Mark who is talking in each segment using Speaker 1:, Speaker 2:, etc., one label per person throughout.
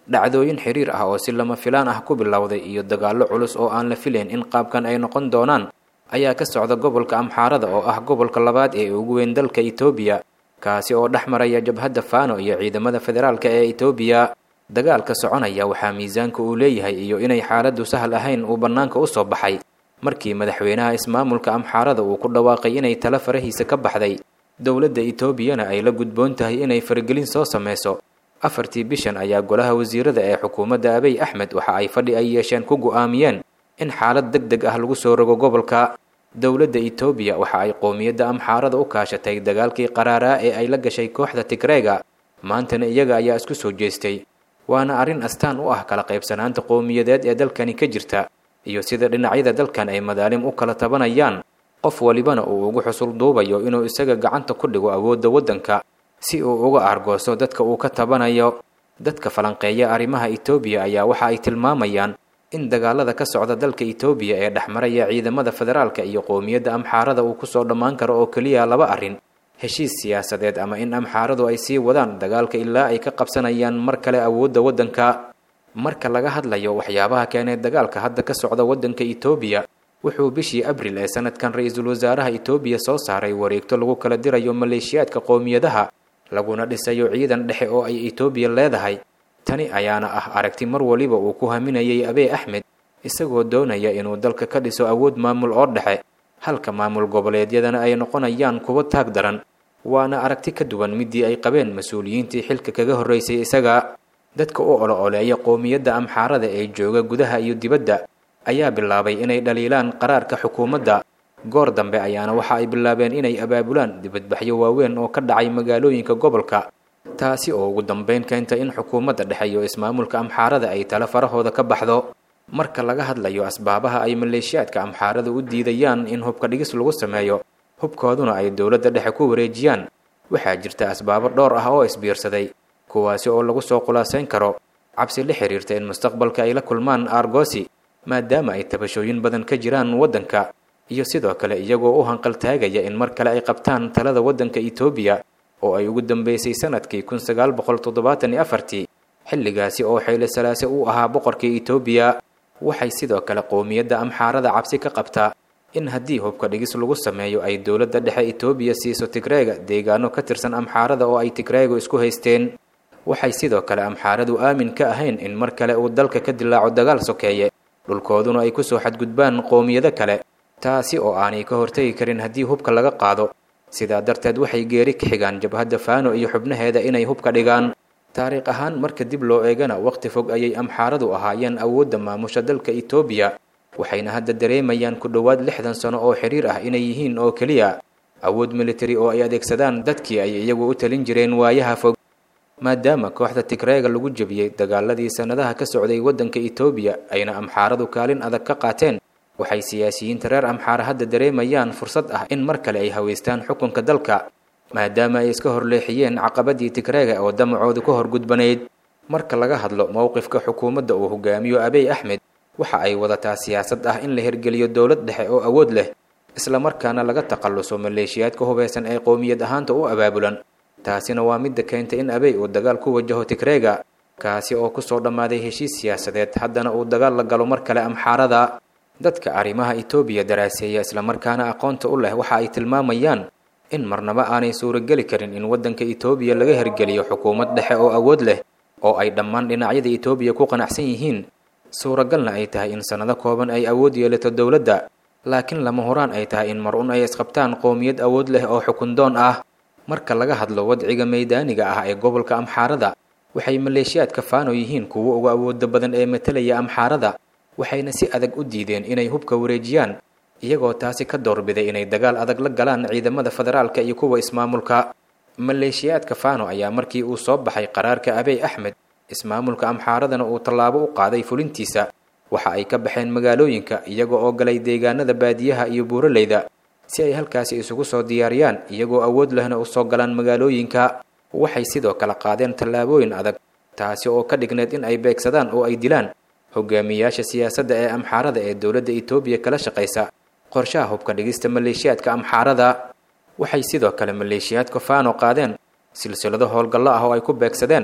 Speaker 1: dhacdooyin xiriir ah oo si lama filaan ah ku bilowday iyo dagaallo culus oo aan la filayn in qaabkan ay noqon doonaan ayaa ka socda gobolka amxaarada oo ah gobolka labaad ee ugu weyn dalka etoobiya kaasi oo dhex maraya jabhadda faano iyo ciidamada federaalka ee etoobiya dagaalka soconaya waxaa miisaanka uu leeyahay iyo inay xaaladdu sahal ahayn uu bannaanka u soo baxay markii madaxweynaha ismaamulka amxaarada uu ku dhawaaqay inay tala farahiisa ka baxday dowladda etoobiyana ay la gudboon tahay inay faragelin soo sameyso afartii bishan ayaa golaha wasiirada ee xukuumadda abiy axmed waxa ay fadhi ay yeesheen ku go'aamiyeen in xaalad deg deg ah lagu soo rogo gobolka dowladda etoobiya waxa ay qoomiyadda amxaarada u kaashatay dagaalkii qaraaraa ee ay la gashay kooxda tigreega maantana iyaga ayaa isku soo jeestay waana arrin astaan u ah kala qaybsanaanta qowmiyadeed ee dalkani ka jirta iyo sida dhinacyada dalkan ay madaalim u kala tabanayaan qof walibana uu ugu xusul duubayo inuu isaga gacanta ku dhigo awoodda waddanka si uu uga argooso dadka uu ka tabanayo dadka falanqeeya arrimaha etoobiya ayaa waxa ay tilmaamayaan in dagaalada ka socda dalka etoobiya ee dhexmaraya ciidamada federaalka iyo qowmiyadda amxaarada uu kusoo dhammaan karo oo keliya laba arrin heshiis siyaasadeed ama in amxaaradu ay sii wadaan dagaalka ilaa ay ka qabsanayaan mar kale awoodda waddanka marka laga hadlayo waxyaabaha keenay dagaalka hadda ka socda waddanka etoobiya wuxuu bishii abril ee sanadkan ra-iisul wasaaraha etoobiya soo saaray wareegto lagu kala dirayo maleeshiyaadka qowmiyadaha laguna dhisayo ciidan dhexe oo ay etoobiya leedahay tani ayaana ah aragti mar waliba uu ku haminayay abiy axmed isagoo doonaya inuu dalka ka dhiso awood maamul oo dhexe halka maamul goboleedyadana ay noqonayaan kuwo taag daran waana aragti ka duwan midii ay qabeen mas-uuliyiintii xilka kaga horreysay isaga dadka u olo-oleeya qowmiyadda amxaarada ee jooga gudaha iyo dibadda ayaa bilaabay inay dhaliilaan qaraarka xukuumadda goor dambe ayaana waxa ay bilaabeen inay abaabulaan dibadbaxyo waaweyn oo ka dhacay magaalooyinka gobolka taasi oo ugu dambeyn keenta in xukuumadda dhexe iyo ismaamulka amxaarada ay tala farahooda ka baxdo marka laga hadlayo asbaabaha ay maleeshiyaadka amxaarada u diidayaan in hubka dhigis lagu sameeyo hubkooduna ay dowladda dhexe ku wareejiyaan waxaa jirta asbaabo dhowr ah oo isbiirsaday kuwaasi oo lagu soo khulaasayn karo cabsi la xiriirta in mustaqbalka ay la kulmaan argosi maadaama ay tabashooyin badan ka jiraan waddanka iyo sidoo kale iyagoo u hanqaltaagaya in mar kale ay qabtaan talada waddanka etoobiya oo ay ugu dambeysay sanadkii kun sagaal boqol toddobaatan iyo afartii xilligaasi oo xeyle salaase uu ahaa boqorkii etoobiya waxay sidoo kale qowmiyadda amxaarada cabsi ka qabtaa in haddii hubka dhigis lagu sameeyo ay dowladda dhexe etoobiya siiso tigreega deegaano ka tirsan amxaarada oo ay tigreegu isku haysteen waxay sidoo kale amxaaradu aamin ka ahayn in mar kale uu dalka ka dilaaco dagaal sokeeye dhulkooduna ay kusoo xadgudbaan qowmiyado kale taasi oo aanay ka hortegi karin haddii hubka laga qaado sidaa darteed waxay geeri ka xigaan jabhadda faano iyo xubnaheeda inay hubka dhigaan taariikh ahaan marka dib loo eegana waqti fog ayay amxaaradu ahaayeen awoodda maamusha dalka etoobiya waxayna hadda dareemayaan ku dhowaad lixdan sano oo xiriir ah inay yihiin oo keliya awood militari oo ay adeegsadaan dadkii ay iyagu u talin jireen waayaha fog maadaama kooxda tigreega lagu jebiyey dagaaladii sannadaha ka socday waddanka etoobiya ayna amxaaradu kaalin adag ka qaateen waxay siyaasiyiinta reer amxaara hadda dareemayaan fursad ah in mar kale ay haweystaan xukunka dalka maadaama ay iska horleexiyeen caqabadii tigreega oo damacoodu ka horgudbanayd marka laga hadlo mowqifka xukuumadda uu hogaamiyo abiy axmed waxa ay wadataa siyaasad ah in la hirgeliyo dowlad dhexe oo awood leh islamarkaana laga takhalluso maleeshiyaadka hubeysan ee qowmiyad ahaanta u abaabulan taasina waa midda keentay in abiy uu dagaal ku wajaho tigreega kaasi oo kusoo dhammaaday heshiis siyaasadeed haddana uu dagaal la galo mar kale amxaarada dadka arrimaha etoobiya daraaseeya islamarkaana aqoonta u leh waxa ay tilmaamayaan in marnaba aanay suurogeli karin in waddanka etoobiya laga hirgeliyo xukuumad dhexe oo awood leh oo ay dhammaan dhinacyada etoobiya ku qanacsan yihiin suuragalna ay tahay in sannado kooban ay awood yeelato dowladda laakiin lama horaan ay tahay in mar un ay isqabtaan qowmiyad awood leh oo xukundoon ah marka laga hadlo wadciga maydaaniga ah ee gobolka amxaarada waxay maleeshiyaadka faano yihiin kuwo uga awooda badan ee matalaya amxaarada waxayna si adag u diideen inay hubka wareejiyaan iyagoo taasi ka doorbiday inay dagaal adag la galaan ciidamada federaalka iyo kuwa ismaamulka maleeshiyaadka faano ayaa markii uu soo baxay qaraarka abiy axmed ismaamulka amxaaradana uu tallaabo u qaaday fulintiisa waxa ay ka baxeen magaalooyinka iyaga oo galay deegaanada baadiyaha iyo buuraleyda si ay halkaasi isugu soo diyaariyaan iyagoo awood lehna u soo galaan magaalooyinka waxay sidoo kale qaadeen tallaabooyin adag taasi oo ka dhigneed in ay beegsadaan oo ay dilaan hogaamiyayaasha siyaasadda ee amxaarada ee dowladda etoobiya kala shaqaysa qorshaha hubka dhigista maleeshiyaadka amxaarada waxay sidoo kale maleeshiyaadka faano qaadeen silsilado howlgallo ah oo ay ku beegsadeen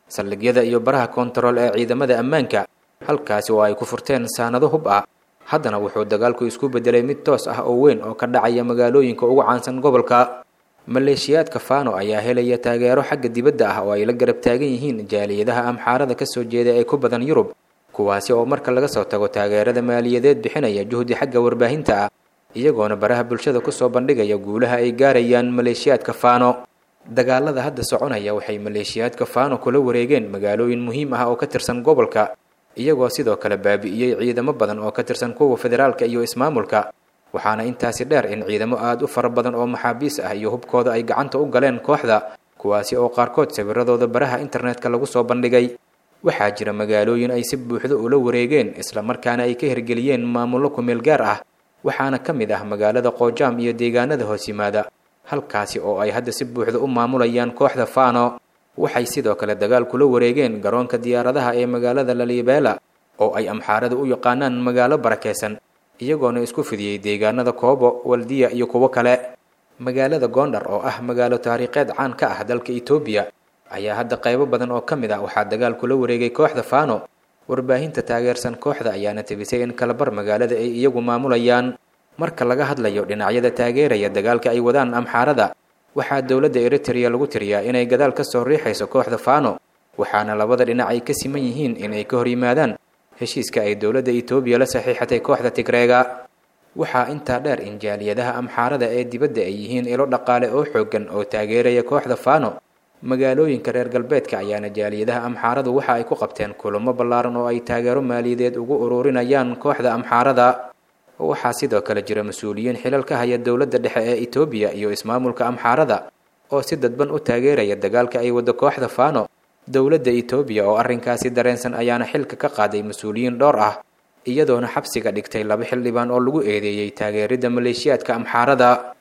Speaker 1: saldhigyada iyo baraha koontarool ee ciidamada ammaanka halkaasi oo ay ku furteen saanado hub ah haddana wuxuu dagaalku isku beddelay mid toos ah oo weyn oo ka dhacaya magaalooyinka ugu caansan gobolka maleeshiyaadka fano ayaa helaya taageero xagga dibadda ah oo ay la garab taagan yihiin jaaliyadaha amxaarada kasoo jeeda ee ku badan yurub kuwaasi oo marka laga soo tago taageerada maaliyadeed bixinaya juhdi xagga warbaahinta ah iyagoona baraha bulshada kusoo bandhigaya guulaha ay gaarayaan maleeshiyaadka fano dagaalada hadda soconaya waxay maleeshiyaadka fano kula wareegeen magaalooyin muhiim ah oo ka tirsan gobolka iyagoo sidoo kale baabi'iyey ciidamo badan oo ka tirsan kuwa federaalka iyo ismaamulka waxaana intaasi dheer in ciidamo aada u fara badan oo maxaabiis ah iyo hubkooda ay gacanta u galeen kooxda kuwaasi oo qaarkood sawiradooda baraha internetka lagu soo bandhigay waxaa jira magaalooyin ay si buuxdo ula wareegeen islamarkaana ay ka hirgeliyeen maamullo kumeel gaar ah waxaana ka mid ah magaalada qoojaam iyo deegaanada hoos yimaada halkaasi oo ay hadda si buuxda u maamulayaan kooxda fano waxay sidoo kale dagaal kula wareegeen garoonka diyaaradaha ee magaalada lalibeela oo ay amxaarada u yaqaanaan magaalo barakeysan iyagoona isku fidiyey deegaanada koobo waldiya iyo kuwo kale magaalada goondhar oo ah magaalo taariikheed caan ka ah dalka etoobiya ayaa hadda qaybo badan oo ka mid ah waxaa dagaal kula wareegay kooxda fano warbaahinta taageersan kooxda ayaana tebisay in kalabar magaalada ay iyagu maamulayaan marka laga hadlayo dhinacyada taageeraya dagaalka ay wadaan amxaarada waxaa dowladda eritrea lagu tiriyaa inay gadaal ka soo riixayso kooxda fano waxaana labada dhinac ay ka siman yihiin inay ka hor yimaadaan heshiiska ay dowladda etoobiya la saxiixatay kooxda tigreega waxaa intaa dheer in jaaliyadaha amxaarada ee dibadda ay yihiin ilo dhaqaale oo xooggan oo taageeraya kooxda fano magaalooyinka reer galbeedka ayaana jaaliyadaha amxaaradu waxa ay ku qabteen kulamo ballaaran oo ay taageero maaliyadeed ugu ururinayaan kooxda amxaarada waxaa sidoo kale jira mas-uuliyiin xilal ka haya dowladda dhexe ee etoobiya iyo ismaamulka amxaarada oo si dadban u taageeraya dagaalka ay waddo kooxda fano dowladda etoobiya oo arrinkaasi dareensan ayaana xilka ka qaaday mas-uuliyiin dhowr ah iyadoona xabsiga dhigtay laba xildhibaan oo lagu eedeeyey taageeridda maleeshiyaadka amxaarada